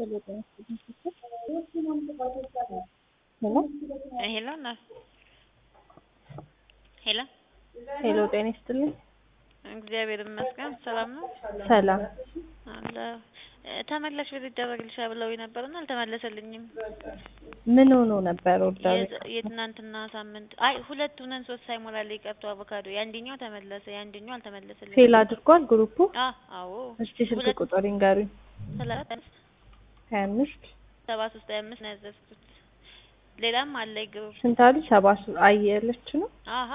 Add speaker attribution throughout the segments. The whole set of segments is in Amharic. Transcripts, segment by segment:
Speaker 1: ሄሎ እናት ሄሎ
Speaker 2: ሄሎ ጤና ይስጥልኝ።
Speaker 1: እግዚአብሔር ይመስገን ሰላም ነው
Speaker 2: ሰላም
Speaker 1: አለ ተመላሽ ቤት ይደረግልሻል ብለውኝ ነበርና አልተመለሰልኝም።
Speaker 2: ምን ሆኖ ነበር ኦርደሩ?
Speaker 1: የት- የትናንትና ሳምንት አይ ሁለት ሁነን ሶስት ሳይሞላልኝ ቀርቶ አቮካዶ የአንደኛው ተመለሰ የአንደኛው አልተመለሰልኝም።
Speaker 2: ፌል አድርጓል ግሩፑ?
Speaker 1: አ አዎ
Speaker 2: እስቲ ስልክ
Speaker 1: ሁለት-
Speaker 2: ቁጥር ይንገሩኝ።
Speaker 1: ሰላሳ አምስት
Speaker 2: ሀያ አምስት
Speaker 1: ሰባ ሶስት ሀያ አምስት ነው ያዘዝኩት። ሌላም አለ ግሩፕ
Speaker 2: ስንት አሉ? ሰባ ሱ- አየለች ነው
Speaker 1: አሀ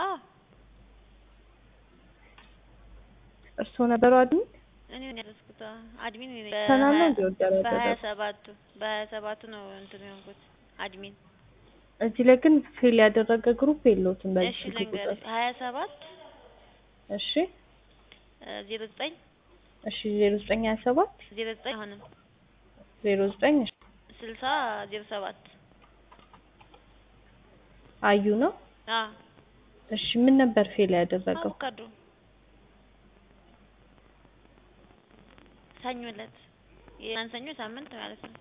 Speaker 2: እርስዎ ነበሩ አድሚን?
Speaker 1: እኔ ነኝ ያዘዝኩት። አ- አድሚን እኔ ነኝ።
Speaker 2: ሰላም ነው
Speaker 1: በሀያ-
Speaker 2: እንዲ ኦርደር
Speaker 1: በሀያ
Speaker 2: ያደረጉት?
Speaker 1: ሰባቱ በሀያ ሰባቱ ነው እንትን የሆንኩት አድሚን።
Speaker 2: እዚህ ላይ ግን ፌል ያደረገ ግሩፕ የለውትም በዚህ
Speaker 1: እሺ
Speaker 2: ስልክ
Speaker 1: ልንገርሽ
Speaker 2: ቁጥር።
Speaker 1: ሀያ ሰባት
Speaker 2: እሺ
Speaker 1: ዜሮ ዘጠኝ
Speaker 2: እሺ ዜሮ ዘጠኝ ሀያ ሰባት
Speaker 1: ዜሮ ዘጠኝ አሁንም
Speaker 2: ዜሮ ዘጠኝ እሺ
Speaker 1: ስልሳ ዜሮ ሰባት
Speaker 2: አዩ ነው።
Speaker 1: አ
Speaker 2: እሺ ምን ነበር ፌል ያደረገው?
Speaker 1: አቮካዶ ሰኞ ዕለት ያን ሰኞ ሳምንት ማለት ነው።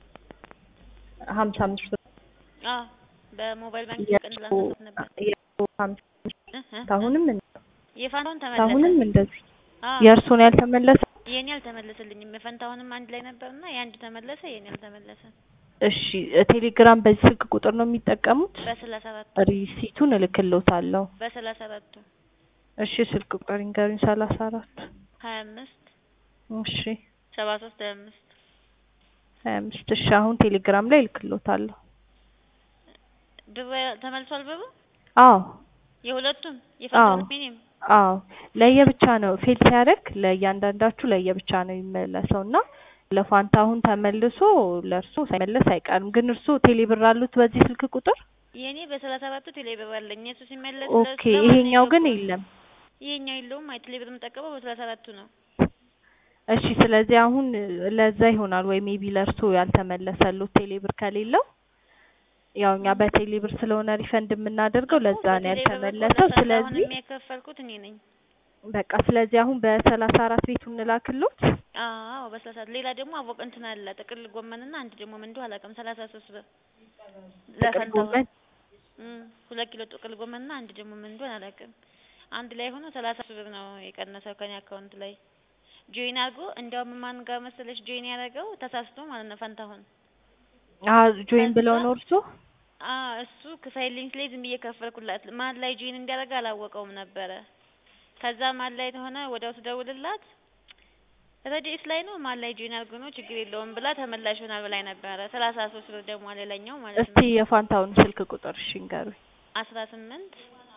Speaker 2: ሀምሳ አምስት ብር
Speaker 1: አ በሞባይል ባንክ ቀን
Speaker 2: የእርስዎ-
Speaker 1: ላንሳት ነበር
Speaker 2: የእርስዎ ሀምሳ
Speaker 1: እ እ
Speaker 2: አሁንም
Speaker 1: የፋንታውን ተመለሰ።
Speaker 2: አሁንም እንደዚህ
Speaker 1: አ
Speaker 2: የእርስዎን ያልተመለሰ
Speaker 1: የኔ አልተመለሰልኝም። የፈንታሁንም አንድ ላይ ነበርና የአንድ ተመለሰ፣ የኔ አልተመለሰ።
Speaker 2: እሺ ቴሌግራም በዚህ ስልክ ቁጥር ነው የሚጠቀሙት?
Speaker 1: በሰላሳ አራቱ
Speaker 2: ሪሲቱን እልክልዎታለሁ።
Speaker 1: በሰላሳ አራቱ
Speaker 2: እሺ ስልክ ቁጥር ይንገሩኝ። ሰላሳ አራት
Speaker 1: ሀያ አምስት
Speaker 2: እሺ
Speaker 1: ሰባ ሶስት ሀያ አምስት
Speaker 2: ሀያ አምስት እሺ አሁን ቴሌግራም ላይ እልክልዎታለሁ።
Speaker 1: ብሩ ተመልሷል። ብሩ
Speaker 2: አዎ
Speaker 1: የሁለቱም የፈንታሁንም የኔም
Speaker 2: አዎ ለየብቻ ነው ፌል ሲያደርግ ለእያንዳንዳችሁ ለየብቻ ነው የሚመለሰው እና ለፋንታሁን ተመልሶ ለእርሶ ሳይመለስ አይቀርም። ግን እርሶ ቴሌብር አሉት በዚህ ስልክ ቁጥር?
Speaker 1: የኔ በሰላሳ አራቱ ቴሌብር አለኝ። የሱ ሲመለስ
Speaker 2: ኦኬ
Speaker 1: ለማን ነው
Speaker 2: ይሄኛው ግን
Speaker 1: የገባው?
Speaker 2: የለም።
Speaker 1: ይሄኛው የለውም። አይ ቴሌብር የምጠቀመው በሰላሳ አራቱ ነው።
Speaker 2: እሺ ስለዚህ አሁን ለዛ ይሆናል ወይ ሜቢ ለእርሶ ያልተመለሰሉት ቴሌብር ከሌለው ያው እኛ በቴሌብር ስለሆነ ሪፈንድ የምናደርገው ለዛ ነው ያልተመለሰው። ስለዚህ
Speaker 1: አሁንም የከፈልኩት እኔ ነኝ።
Speaker 2: በቃ ስለዚህ አሁን በሰላሳ አራት ቤቱ እንላክሎት።
Speaker 1: አዎ በሰላሳ ሌላ ደግሞ አቮቅ እንትን አለ ጥቅል ጎመንና አንድ ደግሞ ምን እንደው አላውቅም ሰላሳ ሶስት ብር
Speaker 2: ጥቅል
Speaker 1: ለፈንታሁን
Speaker 2: ጎመን
Speaker 1: እም ሁለት ኪሎ ጥቅል ጎመንና አንድ ደግሞ ምን እንደሆነ አላውቅም። አንድ ላይ ሆኖ ሰላሳ ሶስት ብር ነው የቀነሰው ከኔ አካውንት ላይ ጆይን አድርጎ እንዲያውም ማን ጋር መሰለሽ ጆይን ያደረገው ተሳስቶ ማለት ነው ፈንታሁን
Speaker 2: አ ጆይን ብለው ነው እርሶ?
Speaker 1: አ እሱ ክፈይልኝ ስለኝ ዝም ብዬ ከፈልኩላት። ማን ላይ ጆይን እንዲያደርግ አላወቀውም ነበረ። ከዛ ማን ላይ ሆነ ወዲያው ስደውልላት ረዲኤስ ላይ ነው ማን ላይ ጆይን አድርጎ ነው ችግር የለውም ብላ ተመላሽ ይሆናል ብላኝ ነበረ። ሰላሳ ሶስት ብር ደግሞ ሌላኛው ማለት
Speaker 2: እስቲ
Speaker 1: ነው
Speaker 2: የፋንታውን ስልክ ቁጥር እሺ ንገሩኝ።
Speaker 1: አስራ ስምንት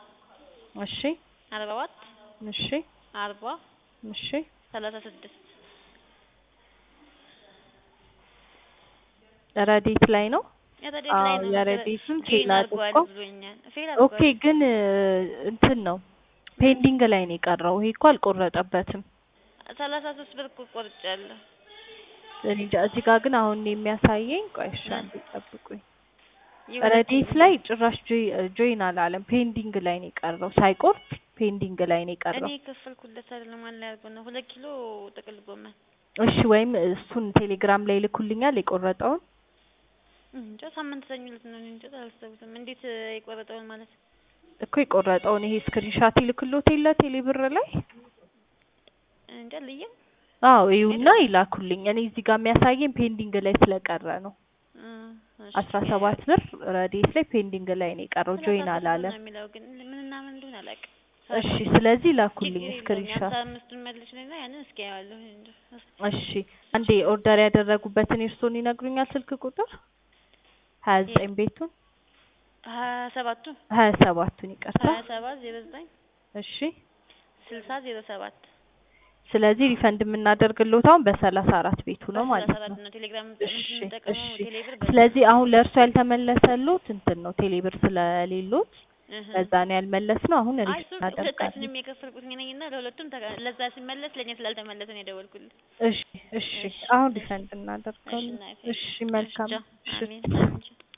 Speaker 2: እሺ
Speaker 1: አርባ አራት
Speaker 2: እሺ
Speaker 1: አርባ
Speaker 2: እሺ
Speaker 1: ሰላሳ ስድስት
Speaker 2: ረዴት ላይ ነው።
Speaker 1: የረዲኤስ ላይ
Speaker 2: አዎ
Speaker 1: ነው
Speaker 2: የረዴቱን ፌል
Speaker 1: ጆይን አድርጓል
Speaker 2: አድርጎ
Speaker 1: ብሎኛል። ፌል
Speaker 2: ኦኬ
Speaker 1: አድርጓል።
Speaker 2: ግን እንትን ነው ፔንዲንግ ላይ ነው የቀረው። ይሄ እኮ አልቆረጠበትም።
Speaker 1: ሰላሳ ሶስት ብር እኮ ቆርጫለሁ።
Speaker 2: እኔ እንጃ እዚህ ጋር ግን አሁን የሚያሳየኝ ቆይ እሺ አንዴ ጠብቁኝ።
Speaker 1: የሁለት-
Speaker 2: ረዴት ላይ ጭራሽ ጆይ- ጆይን አላለም። ፔንዲንግ ላይ ነው የቀረው። ሳይቆርጥ ፔንዲንግ ላይ ነው
Speaker 1: እኔ
Speaker 2: የቀረው።
Speaker 1: የከፈልኩለት አይደለም ማን ላይ አድርጎ ነው ሁለት ኪሎ ጥቅል ጎመን
Speaker 2: እሺ ወይም እሱን ቴሌግራም ላይ ይልኩልኛል የቆረጠውን።
Speaker 1: እንጃ ሳምንት ሰኞ ዕለት ነው። እኔ እንጃ አላስታውስም። እንዴት እ፣ የቆረጠውን ማለት
Speaker 2: እኮ የቆረጠውን ይሄ ስክሪንሻት ይልክሎት የለ ቴሌብር ላይ
Speaker 1: እንጃ ልየው
Speaker 2: አዎ ይኸውና ይላኩልኝ። እኔ እዚህ ጋር የሚያሳየኝ ፔንዲንግ ላይ ስለቀረ ነው።
Speaker 1: እ፣ እሺ።
Speaker 2: አስራ ሰባት ብር ረዴት ላይ ፔንዲንግ ላይ ነው የቀረው።
Speaker 1: ሰላሳ
Speaker 2: ጆይን
Speaker 1: ሶስት
Speaker 2: አላለም።
Speaker 1: ነው የሚለው ግን ምንና ምን እንደሆነ አላውቅም።
Speaker 2: እሺ ስለዚህ ላኩልኝ
Speaker 1: ችግር የለውም።
Speaker 2: ስክሪንሻት።
Speaker 1: የአምሳ አምስቱን መልሽልኝና ያንን እስኪ አየዋለሁ። እንጃ
Speaker 2: እሺ አንዴ ኦርደር ያደረጉበትን የእርስዎን ይነግሩኛል ስልክ ቁጥር? ሀያ ዘጠኝ ቤቱን
Speaker 1: ሀያ ሰባቱ
Speaker 2: ሀያ ሰባቱን ይቅርታ።
Speaker 1: ሀያ ሰባት ዜሮ ዘጠኝ
Speaker 2: እሺ
Speaker 1: ስልሳ ዜሮ ሰባት
Speaker 2: ስለዚህ ሪፈንድ የምናደርግልዎት አሁን በሰላሳ አራት ቤቱ ነው
Speaker 1: በሰላሳ
Speaker 2: ማለት
Speaker 1: አራት
Speaker 2: ነው።
Speaker 1: ነው ቴሌግራም
Speaker 2: እሺ
Speaker 1: የምንጠቀመው
Speaker 2: እሺ
Speaker 1: ቴሌብር
Speaker 2: ስለዚህ አሁን ለእርሶ ያልተመለሰልዎት እንትን ነው ቴሌብር ስለሌሎት
Speaker 1: እህ
Speaker 2: ለዛ ነው ያልመለስ ነው። አሁን
Speaker 1: አይ
Speaker 2: ሪፈንድ
Speaker 1: እሱ
Speaker 2: እናደርጋለን።
Speaker 1: ሁለታችንም የከፈልኩት እኔ ነኝና ለሁለቱም ተጋ- ለዛ ሲመለስ ለእኛ ስላልተመለሰ ነው የደወልኩልህ።
Speaker 2: እሺ እሺ
Speaker 1: እሺ
Speaker 2: አሁን
Speaker 1: እሺ
Speaker 2: ሪፈንድ
Speaker 1: እሺ
Speaker 2: እናደርጋለን።
Speaker 1: እናቴ
Speaker 2: እሺ
Speaker 1: እሺ
Speaker 2: መልካም
Speaker 1: ቻው።
Speaker 2: እሺ
Speaker 1: አሜን አሜን ቻው።